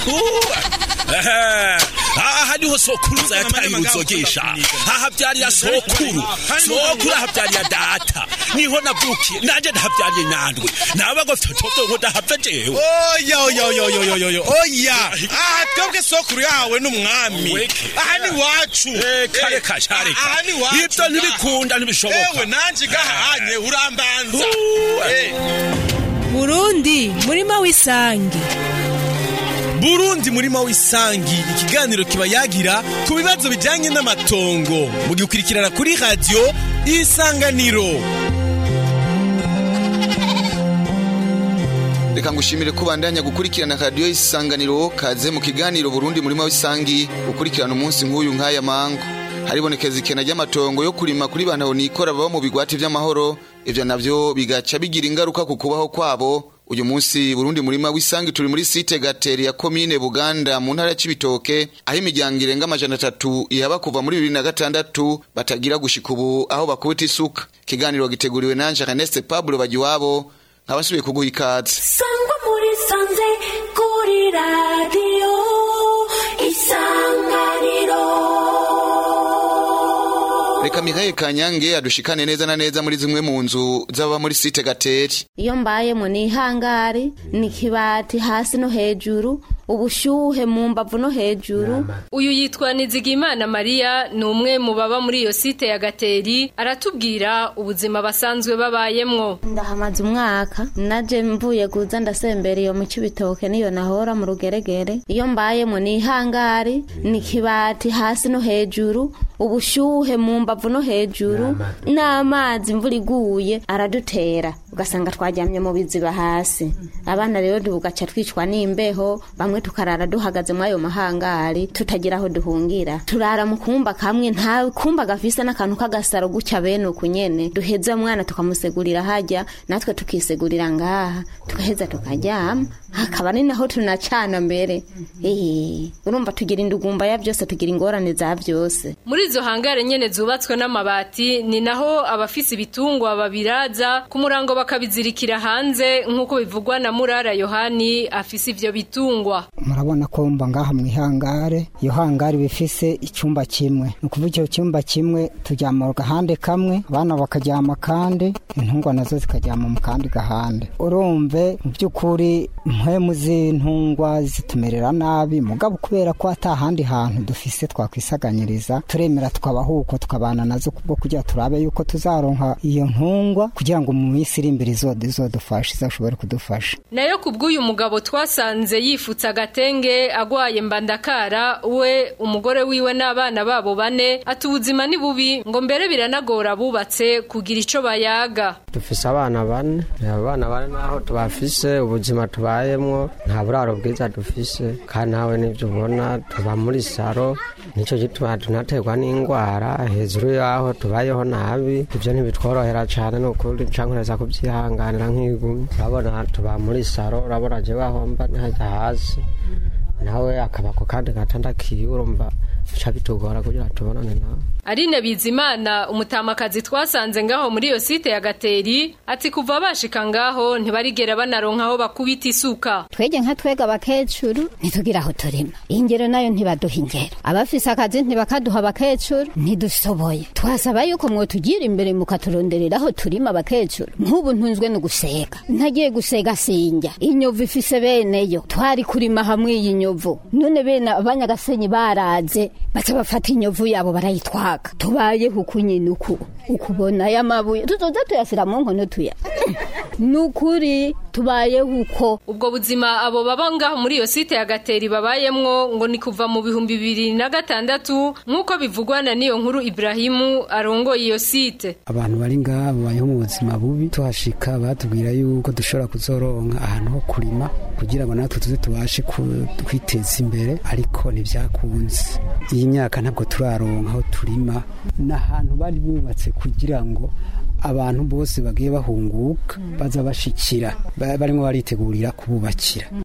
aha niho sokuruza yataye uruzogesha hahavyariya sokuru sokuru ahavyariya data niho navukiye nanje ndahavyariye nyandwi naba ngo fyotovyo ngo ndahava jewe oya oya oya oya oya oya oya aha twebwe sokuru yahawe n'umwami Weke. aha ni wacu kare kashareka aha ni wacu ivyo ntibikunda ntibishoboka ewe nanje gahanye urambanza Uh, Eh. burundi murima w'isangi burundi murima w'isangi ikiganiro kiba yagira ku bibazo bijyanye n'amatongo mugikurikirana kuri radiyo isanganiro reka ngushimire ko bandanya gukurikirana radiyo isanganiro kaze mu kiganiro burundi murima w'isangi gukurikirana umunsi nk'uyu nk'aya mango haribonekeza ikena ry'amatongo yo kurima kuri bantu nikora baba mu bigwati vy'amahoro ivyo navyo bigaca bigira ingaruka ku kubaho kwabo uyu munsi burundi murima w'isangi turi muri site gateri ya komine buganda mu ntara ya cibitoke aho imiryango irenga amajana atatu ihaba kuva muri bibiri na gatandatu batagira gushika ubu aho bakubita isuka ikiganiro giteguriwe nanje erneste pablo bagiwabo nkabasubiye kuguha ikaze sangwa muri sanze kuri radiyo isanganiro reka mikaye kanyange adushikane neza na neza muri zimwe mu nzu z'ababa muri site gateri iyo mbayemo ni ihangari ni kibati hasi no hejuru ubushyuhe mu mbavu no hejuru uyu yitwa nizigimana mariya ni umwe mu baba muri iyo site ya gateri aratubwira ubuzima basanzwe babayemwo ndahamaze umwaka naje mvuye guza ndasembera iyo mu cibitoke niyo nahora mu rugeregere iyo mbayemo ni ihangari ni kibati hasi no hejuru ubushyuhe mu mbavu no hejuru n'amazi imvura iguye aradutera ugasanga twaryamye mu biziba hasi abana rero tugaca twicwa n'imbeho bamwe tukarara duhagaze muri ayo mahangari tutagira aho duhungira turara mu kumba kamwe nta kumba gafise n'akantu k'agasaro gutya bene uku nyene duheza umwana tukamusegurira hajya natwe tukisegurira ngaha tugaheza tukaryama hakaba ni naho tunacana mbere ehe urumva tugira indugumba ya byose tugira ingorane za byose muri izo hangare nyene zubatswe n'amabati ni naho abafise ibitungwa babiraza ku murango bakabizirikira hanze nk'uko bivugwa na murara yohani afise ivyo bitungwa murabona ko mba ngaha mu ihangare iyo hangare bifise icyumba kimwe ni ukuvuga icyo cyumba kimwe turyama mu gahande kamwe abana bakaryama kandi intungwa nazo zikaryama mu kandi gahande urumve mu by'ukuri mpemu z'intungwa zitumerera nabi mugabo kubera ko ata handi hantu dufise twakwisaganyiriza turemera tukabaho uko tukabana nazo kubwo kugira turabe yuko tuzaronka iyo ntungwa kugira ngo mu minsi iri imbere izode izodufashe izashobore kudufasha nayo kubw'uyu mugabo twasanze yifutse agatenge agwaye mbandakara we umugore wiwe n'abana babo bane ati ubuzima ni bubi ngo mbere biranagora bubatse kugira ico bayaga dufise abana bane abana bane naho tubafise ubuzima tubayemwo nta buraro bwiza dufise kandi nawe nivyo ubona tuba muri saro nico gituma tunaterwa n'ingwara hejuru yaho tubayeho nabi ivyo ntibitworohera cane nukuri cankoreza kuvyihanganira nk'igumi urabona tuba muri saro urabona jewe aho mba nihajya hasi nawe akaba ku kandi gatanda kiwe urumva bica bitugora kugira tubonane nawe Aline Bizimana umutamakazi twasanze ngaho muri iyo site ya Gateri ati kuva bashika ngaho ntibarigera banaronka aho bakubita isuka twege nka twega abakecuru ntitugira aho turima ingero nayo ntibaduha ingero abafise akazi ntibakaduha abakecuru ntidusoboye twasaba yuko mwotugira imbere mukaturonderera aho turima abakecuru nk'ubu ntunzwe no gusega ntagiye gusega sinjya inyovu ifise beneyo twari kurima hamwe iyi nyovu none bene abanyagasenyi baraze baca bafata inyovu yabo barayitwaga tubayeho uku nyine uku ukubona aya mabuye tuzoza tuyasira mu nkono tuya nukuri tubayeho uko ubwo buzima abo baba ngaho muri iyo site ya Gateri babayemwo ngo ni kuva mu bihumbi bibiri na gatandatu nk'uko bivugwa na niyo nkuru Ibrahimu arongoye iyo site abantu bari ngaha babayeho mu buzima bubi tuhashika batubwira yuko dushobora kuzoronka ahantu ho kurima kugira ngo natwe tuze tubashe kwiteza imbere ariko ntibyakunze iyi myaka ntabwo turaronka aho turima n'ahantu bari bubatse kugira ngo abantu bose bagiye bahunguka baza bashikira barimo baritegurira kububakira Nubwo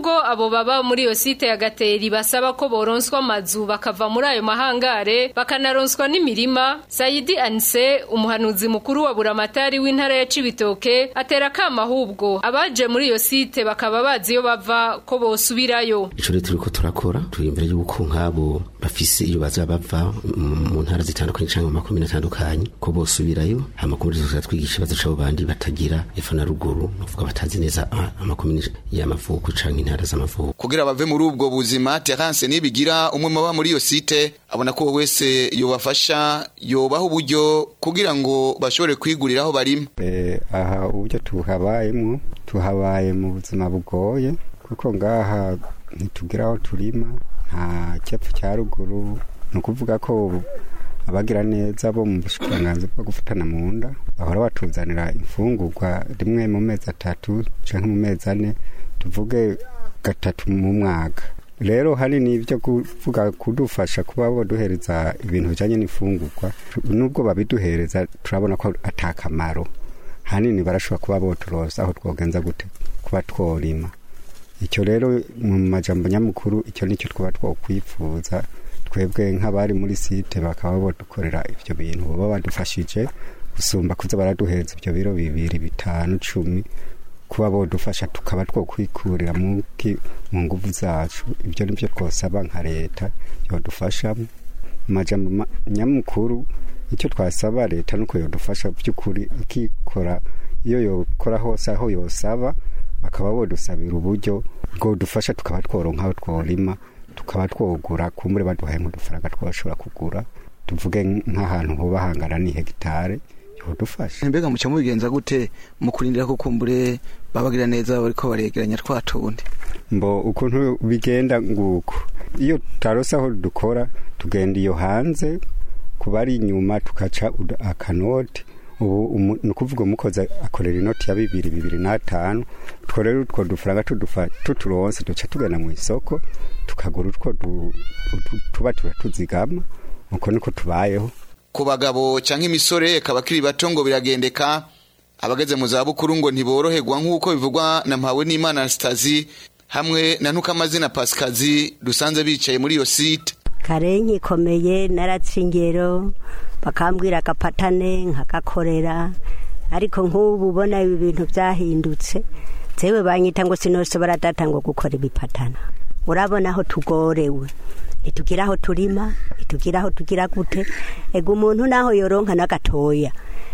nubwo abo baba muri iyo site ya gateri basaba ko boronswa amazu bakava muri ayo mahangare bakanaronswa n'imirima sayidi anise umuhanuzi mukuru wa buramatari w'intara ya cibitoke atera akama ahubwo abaje muri iyo site bakaba bazi iyo bava ko bosubirayo ico rero turiko turakora turi imbere y'uko nk'abo bafise iyo baza bava mu- mu ntara zitandukanye canke mu makomine atandukanye ko bosubirayo amakomine tuza twigisha ikibazo c'abo bandi batagira epfo na ruguru nukuvuga batazi neza ah, amakomine y'amavuko canke intara z'amavuko kugira bave muri ubwo buzima Terence nibigira umwe mu baba muri iyo site abona ko wese yobafasha yobaha uburyo kugira ngo bashobore kwigurira aho barima Eh, aha uburyo tuhabayemo tuhabaye mu buzima bugoye kuko ngaha ntitugira aho turima nta cyepfo cya ruguru ni ukuvuga ko abagira neza bo mu bushikiranganzi bwo gufatana mu nda bahora batuzanira imfungurwa rimwe mu mezi atatu cyangwa mu mezi ane tuvuge gatatu mu mwaka rero hari n'ibyo kuvuga kudufasha kuba baduhereza ibintu bijyanye n'imfungurwa nubwo babiduhereza turabona ko atakamaro hanini barashobora kuba boturoza aho twogenza gute kuba tworima icyo rero mu majambo nyamukuru icyo nicyo twaba twokwifuza twebwe nk'abari muri site bakaba badukorera ibyo bintu baba badufashije gusumba kuza baraduhereza ibyo biro bibiri bitanu cumi kuba bodufasha tukaba twokwikurira mu ki- mu nguvu zacu ibyo nibyo twosaba nka leta yodufashamo mu majambo ma- nyamukuru icyo twasaba leta nuko yodufasha by'ukuri ikikora iyo yokora hose aho yosaba bakaba bodusabira uburyo bwodufasha tukaba tworonka aho tworima tukaba twogura kumbure baduhaye nk'udufaranga twashobora kugura tuvuge nk'ahantu hoba hangana ni hegitare yodufasha mbega muca mubigenza gute mu kurindira ko kumbure babagira neza bariko baregeranya twa tundi mbo ukuntu bigenda nguko iyo tutarose aho dukora tugenda iyo hanze kuba ari inyuma tukaca uda- akanoti ubu umu- ni ukuvuga umukozi akorera inoti ya bibiri bibiri n'atanu utwo rero utwo dufaranga tudufa- tuturonse duca tugenda mu isoko tukagura utwo du- utu- tuba turatuzigama uko niko tubayeho ku bagabo canke imisore eka bakiri bato ngo biragendeka abageze mu zabukuru ngo ntiboroherwa nk'uko bivugwa na mpawe n'imana Anastasi hamwe na ntukamazina pasikazi dusanze bicaye muri iyo site karenki ikomeye naratse ingero bakambwira agapatane nkagakorera ariko nk'ubu ubona ibi bintu byahindutse zewe banyita ngo sinose baradata ngo gukora ibipatana urabona aho tugorewe ntitugira aho turima ntitugira aho tugira gute ega umuntu naho yoronka n'agatoya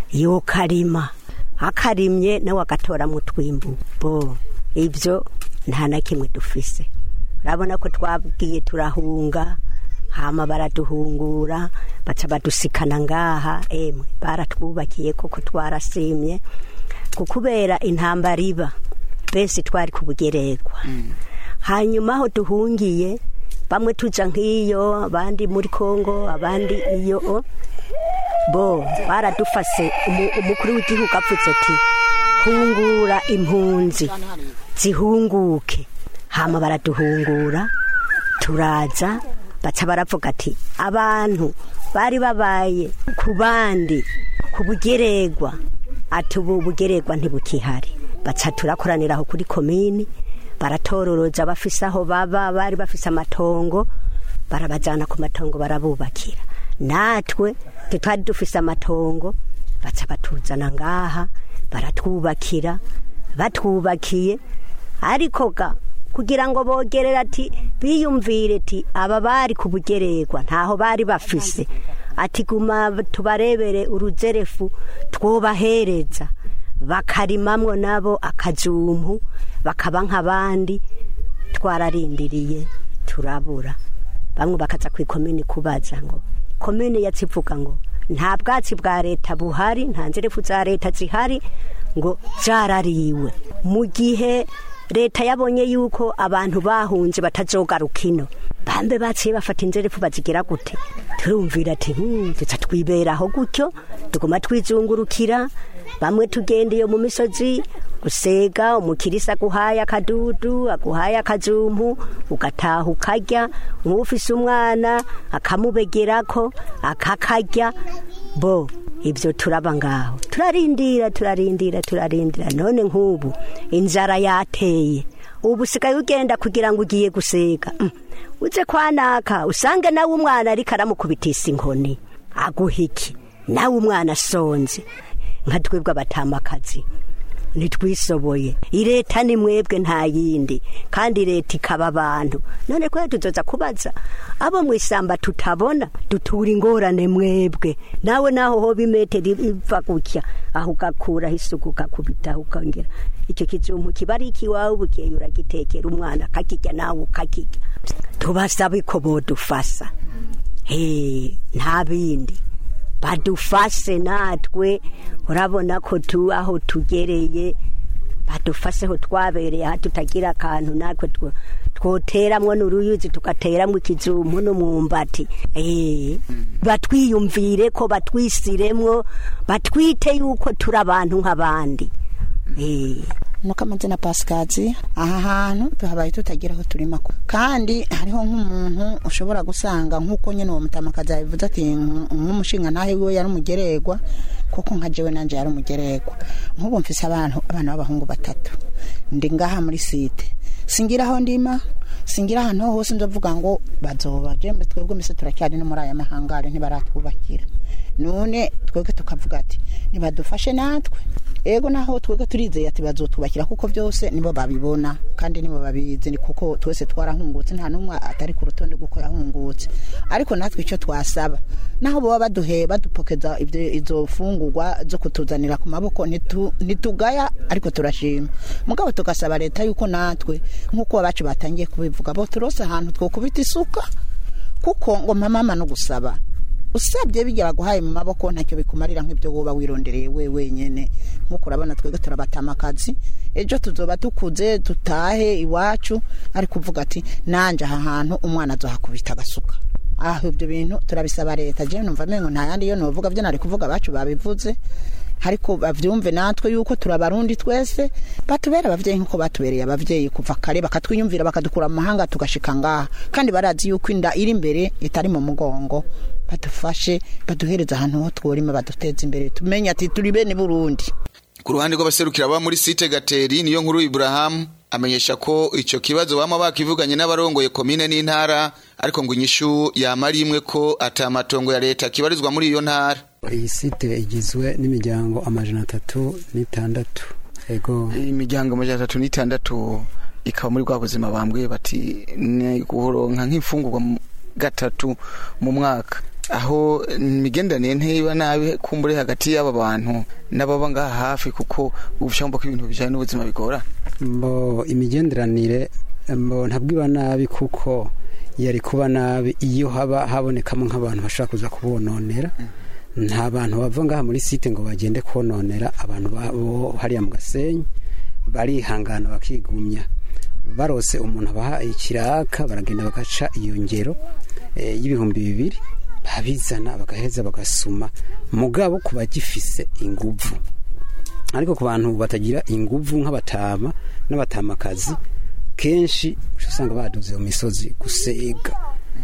yokarima akarimye nawe agatora mu twimbu bo ibyo nta na kimwe dufise urabona ko twabwiye turahunga hama baraduhungura baca badusikana ngaha emwe baratwubakiye koko twarasimye kubera intambara iba benshi twari ku bugererwa hanyuma aho duhungiye bamwe tuja nk'iyo abandi muri kongo abandi iyo bo baradufase umu- umukuru w'igihugu apfutse ati hungura impunzi zihunguke hama baraduhungura turaza baca baravuga ati abantu bari babaye ku bandi ku bugererwa ati ubu bugererwa ntibukihari baca turakoranira aho kuri komini baratororoza bafise aho baba bari bafise amatongo barabajyana ku matongo barabubakira natwe tutari dufise amatongo baca batuzana ngaha baratwubakira batwubakiye ariko ga kugira ngo bogerere ati biyumvire ati aba bari ku bugererwa ntaho bari bafise ati guma tubarebere uruzerefu twobahereza bakarimamwo nabo akajumpu bakaba nk'abandi twararindiriye turabura bamwe bakaza ku ikomini kubaza ngo komini yatsivuga ngo nta bwatsi bwa leta buhari nta nzerefu za leta zihari ngo zarariwe mu gihe leta yabonye yuko abantu bahunze batazogaruka ino bambe baciye bafata inzerefu bazigira gute turumvira ati duca twiberaho gutyo tuguma twizungurukira bamwe tugenda iyo mu misozi gusega umukirisa aguhaye akadudu aguhaye akajumpu ugataha ukarya nk'ufise umwana akamubegerako akakarya bo ibyo turaba ngaho turarindira turarindira turarindira none nk'ubu inzara yateye ubu usigaye ugenda kugira ngo ugiye gusega Mm. uze kwanaka usange nawe umwana ariko aramukubitisa inkoni aguha iki nawe umwana asonze nka twebwe abatamakazi ntitwisoboye leta ni mwebwe nta yindi kandi leta ikaba abantu none kwe tuzoza kubaza abo mu ishyamba tutabona dutura ingorane mwebwe nawe naho hoba imetero iva gutya aho ugakuraho isuku ukakubitaho ukongera icyo kijumbu kiba ari ikiwawe bukeye uragitekera umwana akakijya nawe ukakijya tubasabe ko bodufasa he nta bindi badufashe natwe urabona ko tu aho tugereye badufashe ho twabereye aha tutagira akantu natwe two- twoteramwo n'uruyuzi tugateramwo ikijumbu n'umwumbati Eh, batwiyumvire ko batwisiremwo batwite yuko turi abantu nk'abandi Eh. nuko amazina pasikazi aha hantu tuhabaye tutagira aho turima ko kandi hariho nk'umuntu ushobora gusanga nk'uko nyine uwo mutamakazi yabivuze ati "Nk- nk'umushinga nawe we yari umugeregwa kuko nka jewe nanje yari umugeregwa nk'ubu mfise abantu abana b'abahungu batatu ndi ngaha muri site singira aho ndima singira ahantu ho hose ndavuga ngo bazoba jembe twebwe mbese turacyari no muri aya mahangare ntibaratwubakira none twebwe tukavuga ati nibadufashe natwe ego naho twebwe turizeye ati bazotubakira kuko byose nibo babibona kandi nibo babizi ni kuko twese twarahungutse nta n'umwe atari ku rutonde rw'uko yahungutse ariko natwe icyo twasaba naho baba baduhe badupokeza ibyo- izo fungurwa zo kutuzanira ku maboko ntitu- ntitugaya ariko turashima mugabo tugasaba leta yuko natwe nk'uko abacu batangiye kubivuga bo turose ahantu twokubita isuka kuko ngo mama no gusaba usabye bijya baguhaye mu maboko ntacyo bikumarira nk'ibyo woba wirondereye we wenyine nk'uko urabona twebwe turabatama akazi ejo tuzoba tukuze tutahe iwacu ariko uvuga ati nanjye aha hantu umwana azohakubita agasuka aho ibyo bintu turabisaba leta jewe numva mengo nta yandi yo novuga byo nari kuvuga abacu babivuze ariko bavyumve natwe yuko turabarundi twese batubera abavyeyi nkuko batubereye abavyeyi kuva kare bakatwiyumvira bakadukura mu mahanga tugashika ngaha kandi barazi yuko inda iri imbere itari mu mugongo badufashe baduhereza ahantu ho tworima baduteza imbere tumenye ati turi bene burundi ku ruhande rw'abaserukira baba muri site gateri niyo nkuru Ibrahim amenyesha ko icyo kibazo bama bakivuganye n'abarongoye komine n'intara ariko ngo inyishu yamara imwe ko atamatongo ya leta kibarizwa muri iyo ntara iyi site igizwe n'imiryango amajana atatu n'itandatu ego imiryango amajana atatu n'itandatu ikaba muri bwa buzima bambwiye bati ni guhoronka nk'imfungurwa mu- gatatu mu mwaka aho imigenderanire ntiba nabi kumbure hagati y'aba bantu n'ababa ngaha hafi kuko ubushambo ko ibintu bijyanye n'ubuzima bigora mbo imigenderanire mbo ntabwo iba nabi kuko yari kuba nabi iyo haba habonekamo nk'abantu bashobora kuza kubononera nta bantu bava ngaha muri site ngo bagende kononera abantu babo hariya mu gasenyi barihangana bakigumya barose umuntu abaha ikiraka baragenda bagaca iyo ngero eh, y'ibihumbi bibiri babizana bagaheza bagasuma mugabo ku bagifise inguvu ariko ku bantu batagira inguvu nk'abatama n'abatamakazi kenshi uca usanga baduze mu misozi gusega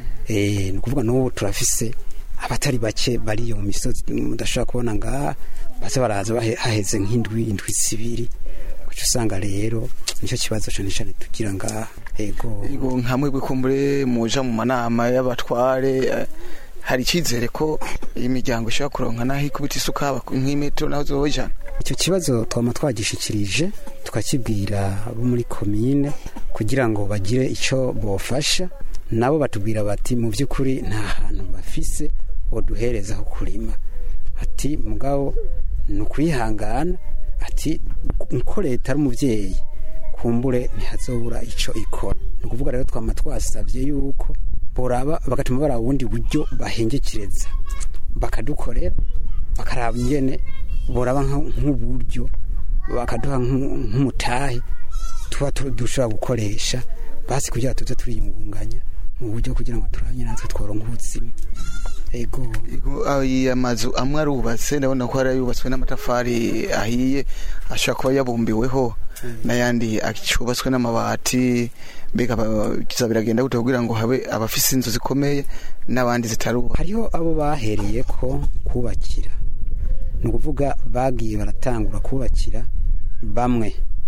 Eh, ni ukuvuga n'ubu turafise abatari bake bari iyo mu misozi mudashobora kubona ngaha baza baraza bahe- haheze nk'indwi indwi zibiri uca usanga rero nicyo kibazo cyane cyane tugira ngaha ego Yego, nka mwebwe kumbure muja mu manama y'abatware eh, hari icyizere ko iyi miryango ishobora kuronka naho ikubita isuka haba nk'imetero naho zojana icyo kibazo twaba twagishikirije tukakibwira abo muri komine kugira ngo bagire icyo bofasha nabo batubwira bati mu by'ukuri nta hantu bafise boduhereza ho kurima ati mugabo ni ukwihangana ati ko leta ari umubyeyi kumbure ntihazobura icyo ikora ni ukuvuga rero twama twasabye yuko boraba bagatuma baraba ubundi buryo bahengekereza bakadukorera bakaraba ingene boraba nka- nk'uburyo bakaduha nk'u- nk'umutahe tuba tu- dushobora gukoresha basi kugira ngo tuze turiyungunganya mu buryo kugira ngo turanye natwe tworonka ubuzima ego aya mazu amwe arubatse ndabona ko hari ayubatswe n'amatafari ahiye ashobora kuba yabumbiweho n'ayandi acubatswe n'amabati mbega ba- kiza biragenda gute kugira ngo habe abafise inzu zikomeye n'abandi zitaruba hariho abo bahereye ko kubakira ni ukuvuga bagiye baratangura kubakira bamwe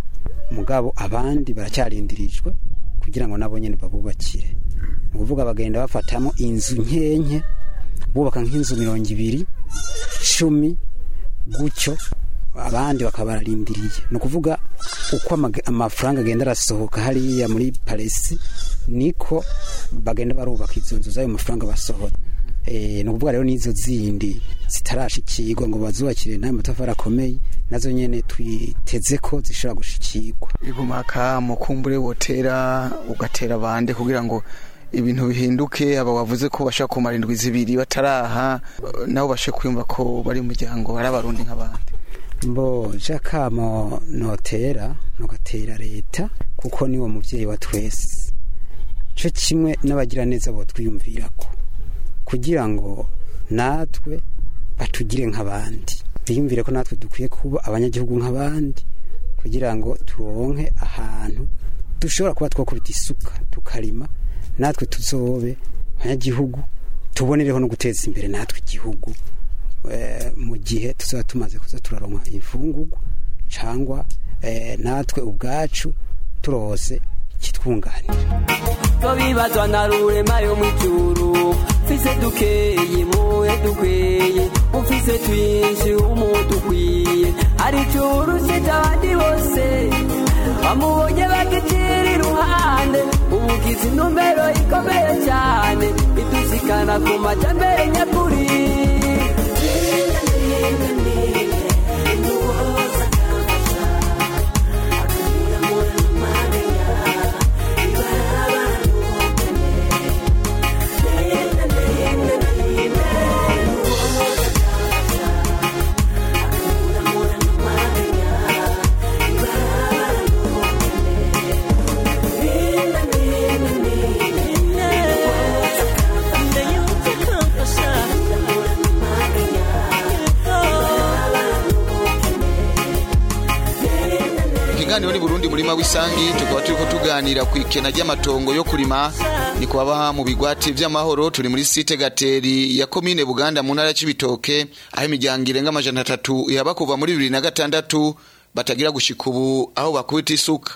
mugabo abandi baracyarindirijwe kugira ngo nabo nyene babubakire ni ukuvuga bagenda bafatamo inzu nkenke bubaka nk'inzu mirongo ibiri cumi gutyo abandi bakaba bararindiriye ni ukuvuga uko amag- amafaranga agenda arasohoka hariya muri paresi niko bagenda barubaka izo nzu z'ayo mafaranga basohora Eh, ni ukuvuga rero n'izo zindi zitarashikirwa ngo bazubakire n'ayo matafari akomeye nazo nyene twiteze ko zishobora gushikirwa igumaka mukumbure wotera ugatera bande kugira ngo ibintu bihinduke aba wavuze ko bashaka kumara indwi zibiri bataraha nabo bashe kwiyumva ko bari umuryango ari abarundi nk'abandi mbo jakamo notera nogatera leta kuko niwo muvyeyi wa twese co kimwe n'abagira neza bo twiyumvirako kugira ngo natwe batugire nk'abandi biyumvire ko natwe dukwiye kuba abanyagihugu nk'abandi kugira ngo turonke ahantu dushobora kuba twakubita isuka tukarima natwe tuzobe abanyagihugu tubonereho no guteza imbere natwe igihugu eh, mu gihe tuzaba tumaze kuza turaronka imfungurwa cyangwa eh, natwe ubwacu turose ikitwunganira ko bibazwa na rurema yo mw'ijuru mfise dukeyi muhe dukweye ufise twinshi umuntu ukwiye hari icuru usita abandi bose bamubonye bagicira iruhande ubugizi intumbero ikomeye cyane idushikana ku majambere nyakuri ikiganiro ni burundi murima w'isangi tukaba turiko tuganira ku ikena ry'amatongo yo kurima ni kubabaha mu bigwati vy'amahoro turi muri site gateri ya komine buganda mu ntara ya cibitoke aho imiryango irenga amajana atatu ihaba kuva muri bibiri na gatandatu batagira gushika ubu aho bakubita isuka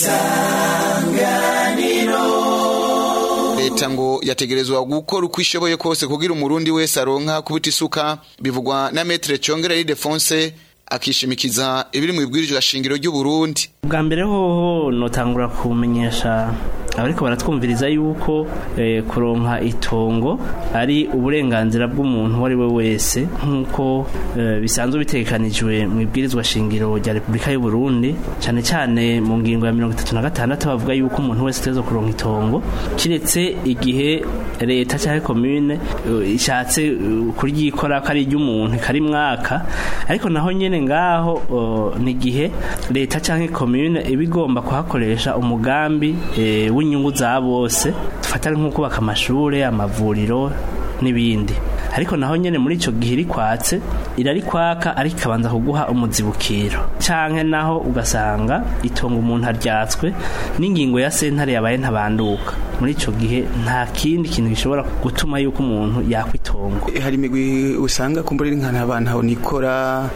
leta ngo yategerezwa gukora uko ishoboye kose kugira umurundi wese aronka kubita isuka bivugwa na metre congera Ildefonse akishimikiza ibiri mu ibwirizwa shingiro ry'uburundi bwa mbere hoho notangura kumenyesha abariko baratwumviriza yuko eh, kuronka itongo ari uburenganzira bw'umuntu uwo ari we wese nk'uko eh, bisanzwe bitegekanijwe mu ibwirizwa shingiro rya repubulika y'u Burundi cyane cyane mu ngingo ya mirongo itatu na gatandatu bavuga yuko umuntu wese ategerezwa kuronka itongo kiretse igihe leta cyangwa komune eh, ishatse eh, kuryikora ko ari iry'umuntu kari mwaka ariko naho nyene ngaho oh, ni igihe leta cyangwa komune iba igomba kuhakoresha umugambi eh, w'inyungu za bose dufatane nko kubaka amashuri amavuriro n'ibindi ariko naho nyene muri ico gihe iri kwatse irari kwaka ariko ikabanza kuguha umuzibukiro canke naho ugasanga itongo umuntu aryatswe n'ingingo ya sentare yabaye ntabanduka muri ico gihe nta kindi kintu gishobora gutuma yuko umuntu yakwitongo hari imigwi usanga kumbura ari nk'abantu aho nikora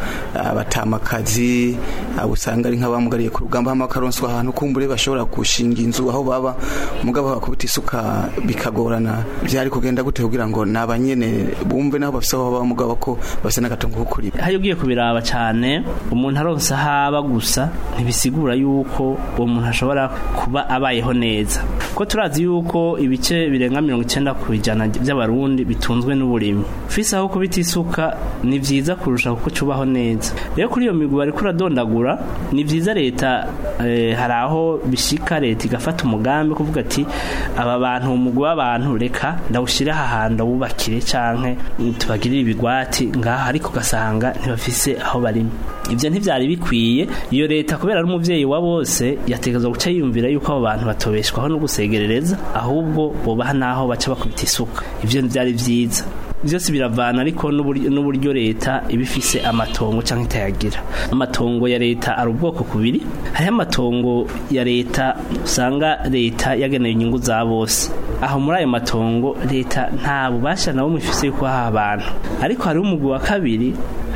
abatamakazi abo usanga ari nk'abamugariye ku rugamba hama bakaronswa ahantu kumbure bashobora gushinga inzu aho baba umugabo bakubita isuka bikagorana byari kugenda gute kugira ngo nabanyene bumve naho bafise aho baba mugabo ko bafise n'agatongo ko kurima hari ugiye kubiraba cyane umuntu aronsa haba gusa ntibisigura yuko uwo muntu ashobora kuba abayeho neza ko turazi yuko ibice birenga mirongo icyenda ku ijana by'abarundi bitunzwe n'uburimyi ufise aho kubita isuka ni vyiza kurusha kuko cubaho neza rero kuri iyo migwi bariko uradondagura ni vyiza leta eh, hari aho bishika leta igafata umugambi kuvuga ati aba bantu umugwi w'abantu reka ndawushire aha hantu ndawubakire canke tubagirire ibigwati ngaha ariko ugasanga ntibafise aho barima ivyo ntivyari bikwiye iyo leta kubera ari umuvyeyi wa bose yategerezwa guca yiyumvira yuko abo bantu batobeshwaho no gusegerereza ahubwo bobaha naho baca bakubita isuka ivyo ntivyari vyiza byose biravana ariko n'uburyo n'uburyo leta iba ifise amatongo cyangwa itayagira amatongo ya leta ari ubwoko kubiri hariho amatongo ya leta usanga leta yageneye inyungu za bose aho muri ayo matongo leta nta bubasha na bumwe ifise yuko aha abantu ariko hariho umugwi wa kabiri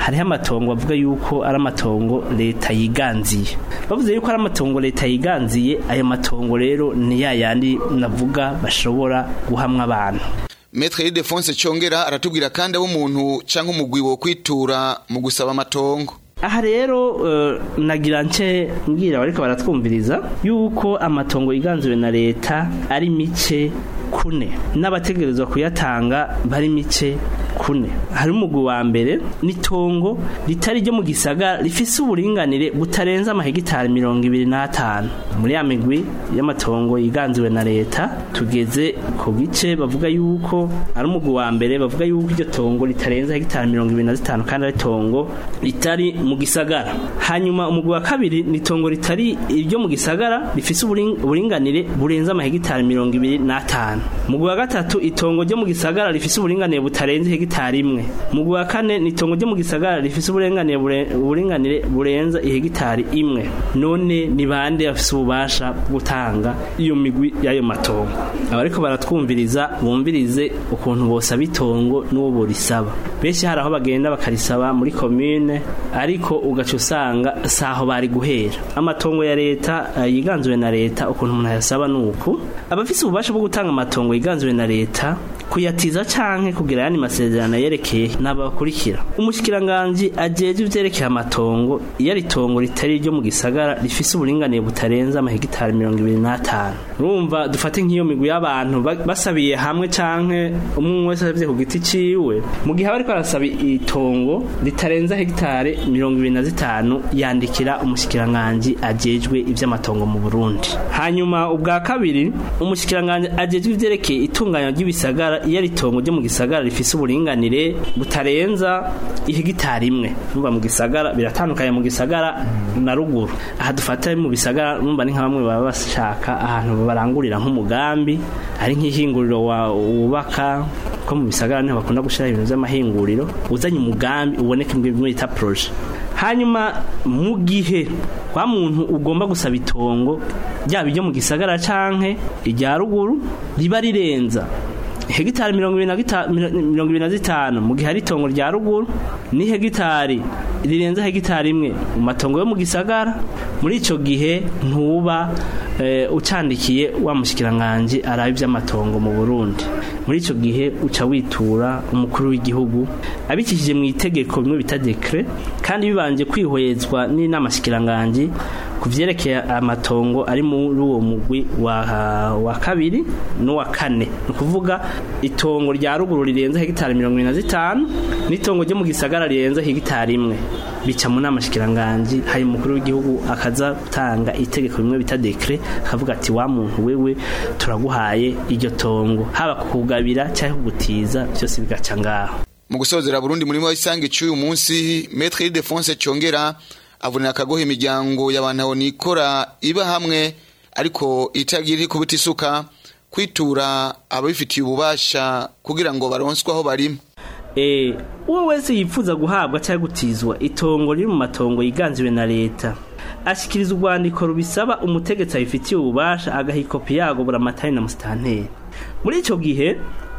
hariho amatongo bavuga yuko ari amatongo leta yiganziye bavuze yuko ari amatongo leta yiganziye ayo matongo rero ni ya yandi navuga bashobora guhamwa abantu Metre Ildefonse Chongera aratubwira kandi abo umuntu canke umugwi wo kwitura mu gusaba amatongo aha rero eh, nagira nce mbwira bariko baratwumviriza yuko amatongo yiganziwe na leta ari mice kune n'abategerezwa kuyatanga bari mice kune hari umugwi wa mbere n'itongo ritari ryo mu gisagara rifise uburinganire butarenza amahegitari mirongo ibiri n'atanu muri ya migwi y'amatongo yiganziwe na leta tugeze ku gice bavuga yuko ari umugwi wa mbere bavuga yuko iryo tongo ritarenza hegitari mirongo ibiri na zitanu kandi ari tongo ritari mu gisagara hanyuma umugwi wa kabiri ni tongo ritari iryo mu gisagara rifise uburing- uburinganire burenza amahegitari mirongo ibiri n'atanu umugwi wa gatatu itongo ryo mu gisagara rifise uburinganire butarenze hegitari imwe umugwi wa kane ni itongo ryo mu gisagara rifise uburenganire bure- uburinganire burenza ihegitari imwe none ni bande bafise ububasha bwo gutanga iyo migwi y'ayo matongo abariko baratwumviriza bumvirize ukuntu bosaba itongo n'uwo borisaba benshi hari aho bagenda bakarisaba muri komine ariko ugaca usanga saho bari guhera amatongo ya leta eh, yiganzuwe na leta ukuntu umuntu ayasaba nuku abafise ububasha bwo gutanga amatongo yiganzuwe na leta kuyatiza canke kugira yani masezerano yerekeye n'abakurikira umushikiranganje ajeje ivyerekeye amatongo iyo ari itongo ritari ryo mu gisagara rifise uburinganire butarenza amahegitari mirongo ibiri n'atanu urumva dufate nk'iyo migwi y'abantu ba- basabiye hamwe canke umwe wese asavye ku giti ciwe mu gihe aba ariko arasaba itongo ritarenza hegitari mirongo ibiri na zitanu yandikira umushikiranganje ajejwe ivy'amatongo mu Burundi hanyuma ubwa kabiri umushikiranganje ajejwe ivyerekeye itunganya ry'ibisagara iyo ari itongo ryo mu gisagara rifise uburinganire butarenza ihegitari imwe numva mu gisagara biratandukanye mu gisagara na ruguru aha dufata mu bisagara numva ni nka bamwe baba bashaka ahantu barangurira nk'umugambi ari nk'ihinguriro wa- wubaka ko mu bisagara niho bakunda gushyira ibintu by'amahinguriro uzanye umugambi uboneka imbwe bita proje hanyuma mu gihe wa muntu ugomba gusaba itongo ryaba iryo mu gisagara canke irya ruguru riba rirenza hegitari mirongo ibiri na gita- miro- mirongo ibiri na zitanu mu gihe ari itongo rya ruguru ni hegitari rirenza hegitari imwe mu matongo yo mu gisagara muri ico gihe ntuba eh, ucandikiye wa mushikiranganje araba ivy'amatongo mu Burundi muri ico gihe uca witura umukuru w'igihugu abikishije mu itegeko bimwe bita dekre kandi bibanje kwihwezwa n'inama shikiranganje ku vyerekeye amatongo ari muri uwo mugwi wa, wa kabiri n'uwa kane ni ukuvuga itongo rya ruguru rirenze hegitari mirongo ibiri na zitanu n'itongo ryo mu gisagara rirenze hegitari imwe bica mu nama shikiranganje hari umukuru w'igihugu akaza gutanga itegeko bimwe bita dekre akavuga ati wa muntu wewe turaguhaye iryo tongo haba kukugabira cyangwa kugutiza byose bigaca ngaho mu gusozera Burundi muri isange cy'uyu munsi Maître Ildefonse Chongera avunira akagoha imiryango y'abantu aho nikora iba hamwe ariko itagira kubita isuka kwitura ababifitiye ububasha kugira ngo baronswe aho barima Eh, uwo wese yifuza guhabwa cyangwa gutizwa itongo riri mu matongo yiganziwe na leta ashikiriza urwandiko rubisaba umutegetsi abifitiye ububasha agaha ikopi yago buramatari na musitanteri muri ico gihe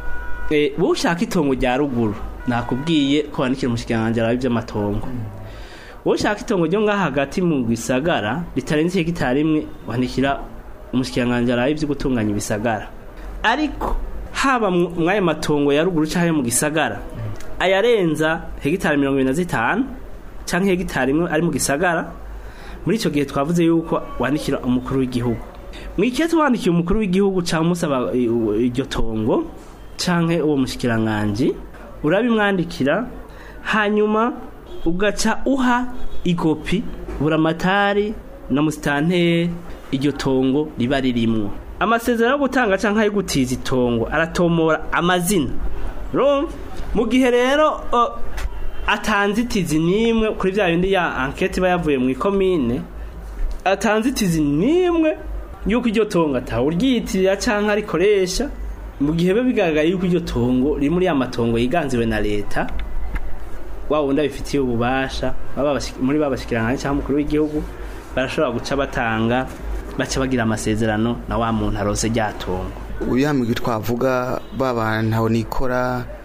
eh, wowe ushaka itongo rya ruguru nakubwiye ko wandikira umushikiranganji arabe ivy'amatongo wowe ushaka itongo ryo ngaha hagati mu gisagara ritarenze hegitari imwe wandikira umushikiranganji arabe ivyo gutunganya ibisagara ariko haba mu- mw'ayo matongo ya ruguru canke mu gisagara ayarenza hegitari mirongo ibiri na zitanu canke hegitari imwe ari mu gisagara muri ico gihe twavuze yuko wandikira umukuru w'igihugu mwikete wandikiye umukuru w'igihugu canke umusaba i- u- iryo tongo canke uwo mushikiranganji urabimwandikira hanyuma ugaca uha ikopi buramatari na musitanteri iryo tongo riba ririmwo amasezerano yo gutanga canke ayo gutiza itongo aratomora amazina urumva mu gihe rero o, atanzitizi n'imwe kuri bya bindi ya ankete iba yavuye mu ikomine atanzitizi n'imwe yuko iryo tongo atawuryitirira canke arikoresha mu gihe biba bigaragaye yuko iryo tongo riri muri ya matongo yiganziwe na leta wa wundi abifitiye ububasha baba bashi- muri babashikiranganje cyangwa umukuru w'igihugu barashobora guca batanga baca bagira amasezerano na wa muntu arose rya tongo uyamigwi twavuga babantu aho nikora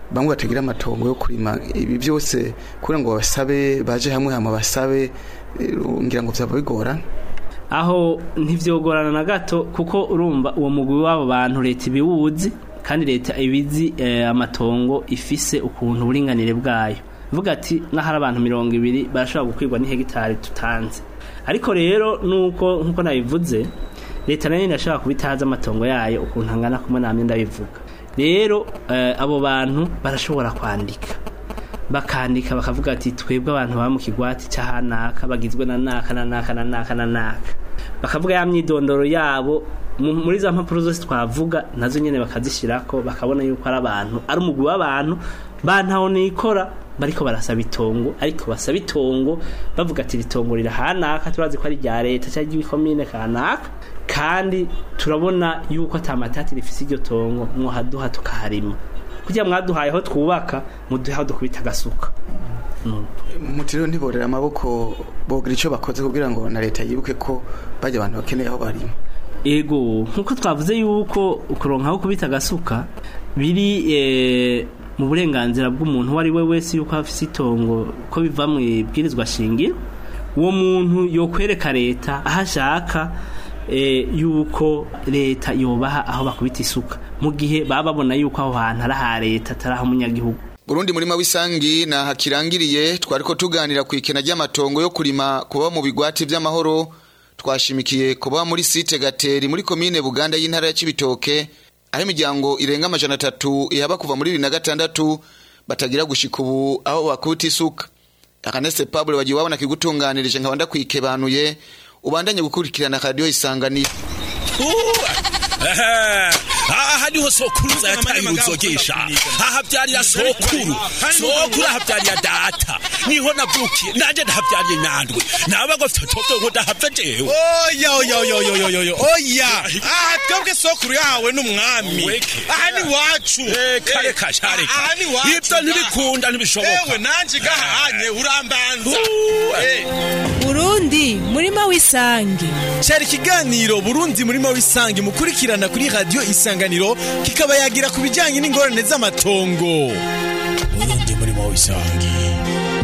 bamwe batagira amatongo yo kurima ibi byose kugira ngo basabe baje hamwe hama basabe eh, ngira ngo byaba bigorana aho ntivyogorana na gato kuko urumva uwo mugwi w'abo bantu leta ibiwuzi kandi leta ibizi eh, amatongo ifise ukuntu uburinganire bwayo vuga ati n'ahari abantu mirongo ibiri barashobora gukwirwa n'ihegitari tutanze ariko rero nuko nkuko nabivuze leta nayo irashobora kubitaza amatongo yayo ukuntu angana kumwe namye ndabivuga rero eh, abo bantu barashobora kwandika bakandika bakavuga ati twebwe abantu baba mu kigwati cy'ahanaka bagizwe na naka na naka na naka na naka bakavuga ya myidondoro yabo mu- muri za mpapuro zose twavuga nazo nyene bakazishirako bakabona yuko ari abantu ari umugwi w'abantu bantaho nikora bariko barasaba itongo ariko basaba itongo bavuga ati ritongo rirahanaka turazi ko ari rya leta cyangwa ry'ikomine kanaka kandi turabona yuko atamatati rifise iryo tongo mwahaduha tukaharima kugira mwaduhaye aho twubaka muduhe aho dukubita agasuka muti rero ntiborera amaboko bogira icyo bakoze kugira ngo na leta yibuke ko bajya abantu bakeneye aho barima ego nkuko twavuze yuko ukuronka aho kubita agasuka biri eh, mu burenganzira bw'umuntu uwo ari we wese yuko afise itongo ko biva mu ibwirizwa shingiro uwo muntu yokwereka leta aho ashaka eh, yuko leta yobaha aho bakubita isuka mu gihe baba babona yuko aho hantu ari aha leta atari ah'umunyagihugu Burundi murima w'isangi na hakirangiriye twariko tuganira ku ikena ry'amatongo yo kurima kuba mu bigwati vy'amahoro twashimikiye kuba muri site Gateri muri komine Buganda y'intara ya Cibitoke aho imiryango irenga amajana atatu ihaba kuva muri bibiri na gatandatu batagira gushika ubu aho bakuta isuka Akanese Pablo wagiye wabona kigutunganirije nkaba ndakwikebanuye ubandanye gukurikirana radio isanganiro aha niho sokuruza yataye uruzogesha aha byarira sokuru sokuru aha byarira data niho navukiye nanje ndahabyariye nyandwi naba gofite toto ngo ndahava jewe oya oya oya oya oya oya oya aha twebwe sokuru yahawe n'umwami aha ni wacu kare kashareka aha ni wacu ibyo ntibikunda ntibishoboka ewe nanje gahanye urambanza Burundi murima w'isangi cyari ikiganiro burundi murima w'isangi mukurikirana kuri radiyo isanganiro kikaba yagira ku bijyanye n'ingorane z'amatongo burundi murima w'isangi